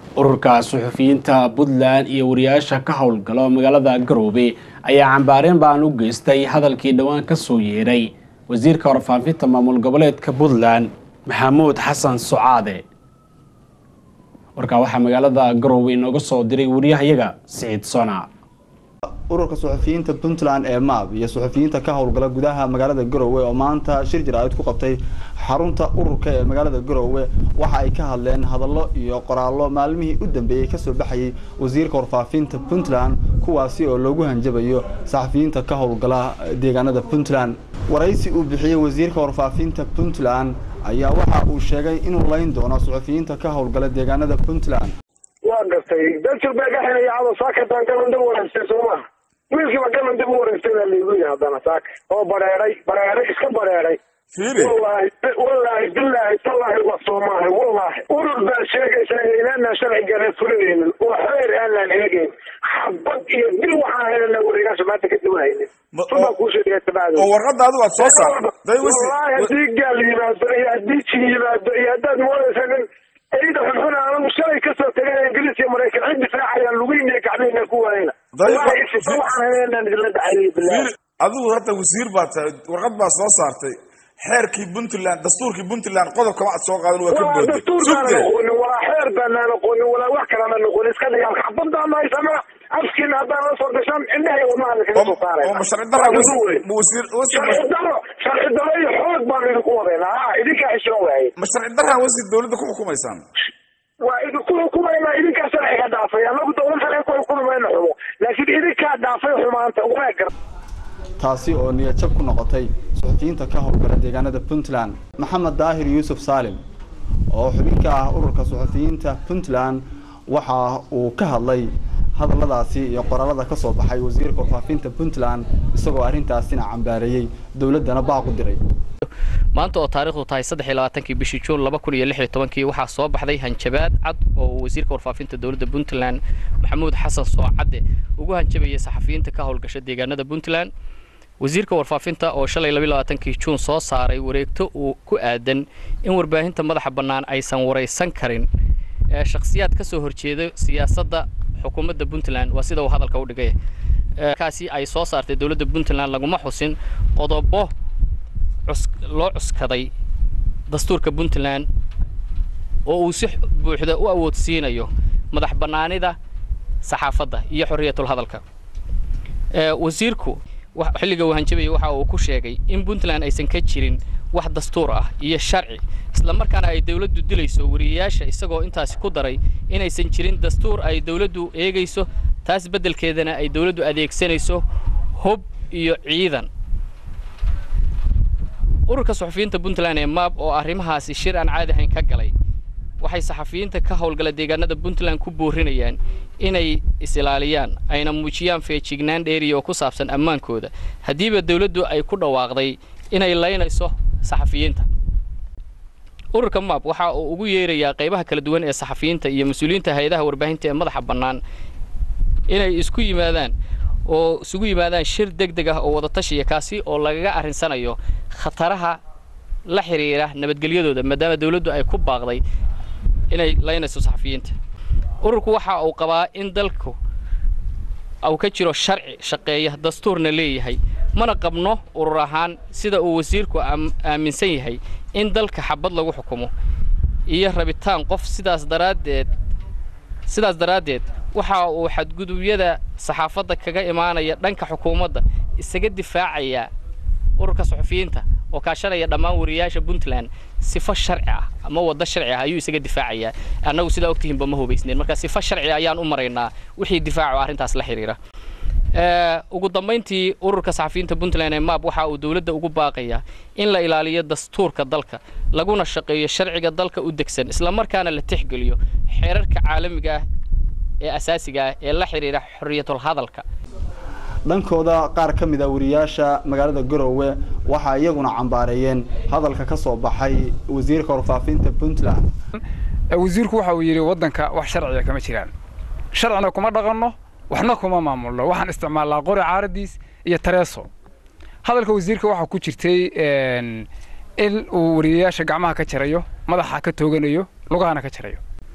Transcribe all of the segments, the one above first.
ururka suxufiyiinta puntland iyo wariyaasha ka howlgalo magaalada garoobe ayaa cambaareen baan u geystay hadalkii dhowaan ka soo yeeray wasiirka warfaafinta maamul goboleedka puntland maxamuud xasan socaade warkaa waxaa magaalada garoobe inooga soo diray wariyahayaga siciid sona ururka suxufiyiinta puntland ee maab iyo suxufiyiinta ka howlgala gudaha magaalada garowe oo maanta shir jaraa'id ku qabtay xarunta ururka ee magaalada garowe waxa ay ka hadleen hadallo iyo qoraallo maalmihii u dambeeyey kasoo baxayay wasiirka warfaafinta puntland kuwaasi oo loogu hanjabayo saxafiyiinta ka howlgala deegaanada puntland waraysi uu bixiyey wasiirka warfaafinta puntland ayaa waxa uu sheegay inuu layn doono suxufiyiinta ka howlgala deegaanada puntland waa gartay dajir baa ka xinaya cado saakataan galan dib wareegtay sooma wiilkiiba galan dib u wareegtay baa laygu yihi haddana saaka oo bareeray bareeray iska bareeray wallaahi wallaahi billaahi tallaahi waa soomaahi wallaahi urur baa sheegaysa inaanaan sharcigeena fulinaynin oo xeer aanaan eegayn xabad iyo dil waxaan helana wareegaasha maanta ka duwanaynin subaa kuu sheegaya tabacdo oo warqadda adigu aad soo saartay wallaahi haddii gaal yimaado iyo haddii jin yimaado iyo haddaad moodaysa nin ciida xunxun anagu shalay kasoo tegay ingiriis iyo maraykan cid difaacayaan lugeyna gacmihina ku waayna wallahi sifa waxaan heleenaan idinla dhacayay bilahi adigu hadda wasiir baa tahay warqad baa soo saartay xeerkii puntland dastuurkii puntland qodob kama ad soo qaadan waa ka waa booday dastuurkaana aqoonin walaa xeer baanaan aqoonin walaa wax kalana aqoonin iska dhigaan xabadaan haysana afkiina haddaan la soo gashaan indhahay wadnaha kaga soo oo ma saarayna sharci darra Waa wasiir duru wey. ma wasiir wasiir sharci daro sharci daro iyo xoog baan idinku wadaynaa ha idinkaa xishoon waaye ma sharci darra wasiir dawladda ku xukumaysaan waa idinku xukumaynaa idinkaa sharciga dhaafay anagu dowlad sharci ku xukumi mayno xumo laakiin idinkaa dhaafay xumaanta waa gar taasi oo niyadjab ku noqotay suxufiyiinta ka howlgala deegaanada puntland maxamed daahir yuusuf saalim oo xubin ka ah ururka suxufiyiinta puntland waxa uu ka hadlay hadalladaasi iyo qoraalada ka soo baxay wasiirka warfaafinta puntland isagoo arrintaasina cambaareeyey dowladdana baaq u diray maanta oo taariikhdu tahay saddex iyo labaatankii bishii juun laba kun iyo lix iyo tobankii waxaa soo baxday hanjabaad cad oo uu wasiirka warfaafinta dowladda puntland maxamuud xasan soocadde ugu hanjabayay saxafiyiinta ka howlgasha deegaanada puntland wasiirka warfaafinta oo shalay labiyo labaatankii juun soo saaray wareegto uu ku aadan in warbaahinta madaxa bannaan aysan waraysan karin ee shakhsiyaad ka soo horjeeda siyaasadda xukuumadda puntland waa sida uu hadalka u dhigay Ee, kaasi ay soo saartay dowladda puntland laguma xusin qodobo cus- loo cuskaday dastuurka puntland oo uu si buuxda u awoodsiinayo madax bannaanida saxaafadda iyo xorriyatul hadalka Ee, wasiirku wa- xilliga uu hanjabayay waxa uu ku sheegay in puntland aysan ka jirin wax dastuur ah iyo sharci isla markaana ay dowladdu dilayso wariyayaasha isagoo intaasi ku daray inaysan jirin dastuur ay dowladdu eegayso taas beddelkeedana ay dowladdu adeegsanayso hub iyo ciidan ururka suxufiyiinta puntland ee maab oo arrimahaasi shir aan caadi ahayn ka galay waxay saxafiyiinta ka howlgala deegaanada puntland ku boorinayaan inay is-ilaaliyaan ayna muujiyaan feejignaan dheeriya oo ku saabsan ammaankooda haddiiba dowladdu ay ku dhawaaqday inay laynayso saxafiyiinta ururka maab waxa uu ugu yeerayaa qaybaha kala duwan ee saxafiyiinta iyo mas-uuliyiinta hay-adaha warbaahinta ee madaxa bannaan inay isku yimaadaan oo isugu yimaadaan shir deg deg ah oo wada tashiya kaasi oo lagaga arrinsanayo khataraha la xiriira nabadgelyadooda maadaama dowladdu ay ku baaqday inay laynayso saxafiyiinta ururku waxa uu qabaa in dalku uu ka jiro sharci shaqeeya dastuurna leeyahay mana qabno urur ahaan sida uu wasiirku aam- aaminsan yahay in dalka xabad lagu xukumo iyo rabitaan qof sidaas daraaddeed sidaas daraaddeed waxa uu xadgudubyada saxaafadda kaga imaanaya dhanka xukuumadda isaga difaacaya ururka suxufiyiinta oo kaashanaya dhammaan wariyayaasha puntland sifo sharci ah ama waddo sharci ah ayuu isaga difaacayaa annagu sidaa ogtihiinba ma hubaysneen marka sifo sharci ayaan u maraynaa wixii difaaco arrintaas la xiriira Ee, ugu dambayntii ururka saxafiyiinta puntland ee maab waxa uu dowladda ugu baaqayaa in la ilaaliyo dastuurka dalka laguna shaqeeyo sharciga dalka u degsan isla markaana la tixgeliyo xeerarka caalamiga ah ee asaasiga ah ee la xiriira xorriyatul hadalka dhankooda qaar ka mid a wariyaasha magaalada garowe waxaa iyaguna cambaareeyeen hadalka ka soo baxay wasiirka warfaafinta puntland wasiirku waxa uu yidhi waddanka wax sharciga kama jiraan sharcina kuma dhaqanno waxna kuma maamulno waxaan isticmaalnaa qori caaradiis iyo tareeso hadalka wasiirka waxaa ku jirtay een, in uu wariyayaasha gacmaha ka jarayo madaxa ka tooganayo lugahana ka jarayo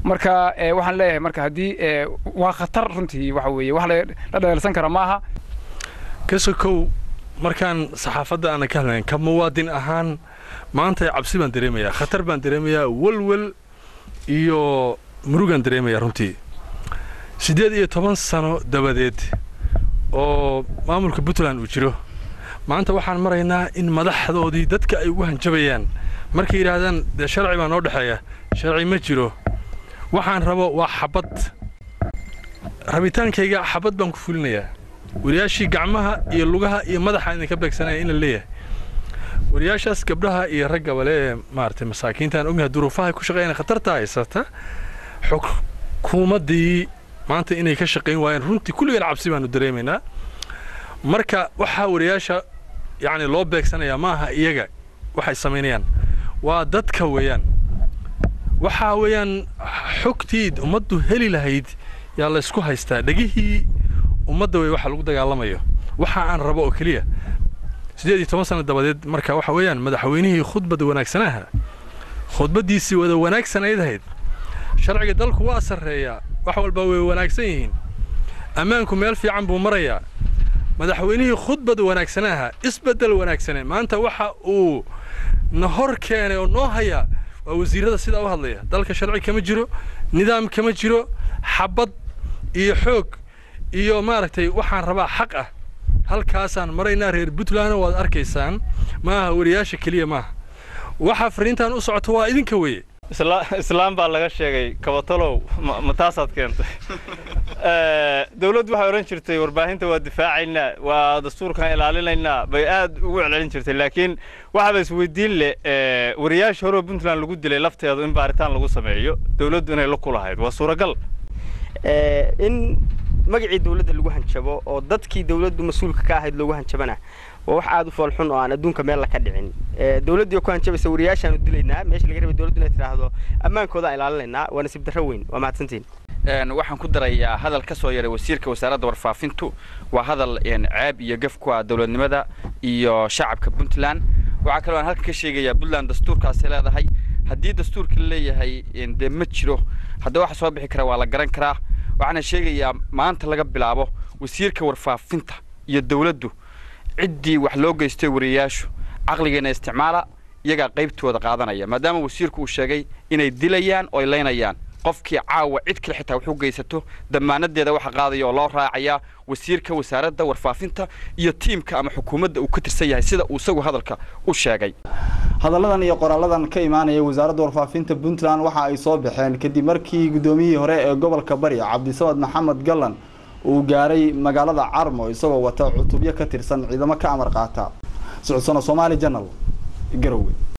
marka waxaan leeyahay marka haddii waa khatar runtii waxa weeye wax la dheelsan kara maaha kasokow markaan saxaafadda aanan ka hadlayn ka muwaadin ahaan maanta cabsi baan dareemayaa khatar baan dareemayaa welwel iyo murugaan dareemayaa runtii siddeed iyo toban sano dabadeed oo maamulka puntland uu jiro maanta waxaan maraynaa in madaxdoodii dadka ay ugu hanjabayaan markay yidhaahdaan dee sharci baa noo dhexeeya sharci ma jiro waxaan rabo waa xabad rabitaankayga xabad baan ku fulinayaa wariyaashii gacmaha iyo lugaha iyo madaxa idinka beegsanaya in la leeyahay wariyaashaas gabdhaha iyo raggaba lee maaragtay masaakiintaan ognahay duruufaha ku shaqeeyaan khatarta haysata xukuumaddii maanta inay ka shaqayn waayeen runtii kulligan cabsi baanu dareemaynaa marka waxaa wariyaasha yacni loo beegsanayaa ma aha iyaga waxay samaynayaan waa dadka weeyaan waxaa weeyaan xogtii ummaddu heli lahayd yaa laysku haystaa dhegihii ummadda wey waxa lagu dagaalamayo waxa aan rabo oo keliya siddeed iyo toban sano dabadeed marka waxa weeyaan madaxweynihii khudbadda wanaagsanaha khudbaddiisii wada wanaagsanayd ahayd sharciga dalku waa sarreeyaa wax walba way wanaagsan yihiin ammaanku meel fiican buu marayaa madaxweynihii khudbadda wanaagsanaha isbeddel wanaagsane maanta waxa uu na hor keenay oo noo hayaa waa wasiirrada sidaa u hadlaya dalka sharci kama jiro nidaam kama jiro xabad iyo xoog iyo maaragtay waxaan rabaa xaq ah halkaasaan maraynaa reer puntlandna waad arkaysaan maaha wariyaasha keliya maaha waxa fariintan u socoto waa idinka weeye islaam baa laga sheegay kabatalow ma taasaad keentay dawladdu waxay odhan jirtay warbaahinta waa difaacaynaa waa dastuurkan ilaalinaynaa bay aad ugu celcelin jirtay laakiin waxaaba isweydiin leh wariyaasha horeo puntland lagu dilay lafteedu in baaritaan lagu sameeyo dawladdu inay la kulahayd waa suuragal in magacii dawladda lagu hanjabo oo dadkii dawladdu mas-uulka ka ahayd loogu hanjabana waa wax aada u foolxun oo aan adduunka meel la ka dhicin dawladdii oo ku hanjabaysa wariyaashaanu dilaynaa meesha laga rabay dawladdu inay tidhaahdo ammaankooda ilaalinaynaa waa nasiib darro weyn waa mahadsantiin waxaan ku darayaa hadal ka soo yaray wasiirka wasaaradda warfaafintu waa hadal ceeb iyo gaf ku ah dowladnimada iyo shacabka puntland waxaa kaloo aan halka ka sheegayaa puntland dastuurkaasay leedahay haddii dastuurka la leeyahay dee ma jiro haddaba waxa soo bixi kara waa la garan karaa waxaana sheegayaa maanta laga bilaabo wasiirka warfaafinta iyo dawladdu ciddii wax loo geystay wariyayaashu caqligeenna isticmaala iyagaa qaybtooda qaadanaya maadaama wasiirku uu sheegay inay dilayaan oo ay laynayaan qofkii caawa cid kale xitaa wax u geysato damaanadeeda waxa qaadaya oo loo raacayaa wasiirka wasaaradda warfaafinta iyo tiimka ama xukuumadda uu ka tirsan yahay sida uu isagu hadalka u sheegay hadalladan iyo qoraaladan ka imaanaya wasaaradda warfaafinta puntland waxa ay soo baxeen kadib markii guddoomiyihii hore ee gobolka bari cabdisamad maxamed gallan uu gaaray magaalada carmo isagoo wata cutubyo ka tirsan ciidamo ka amar qaata socodsano soomaali janal garowe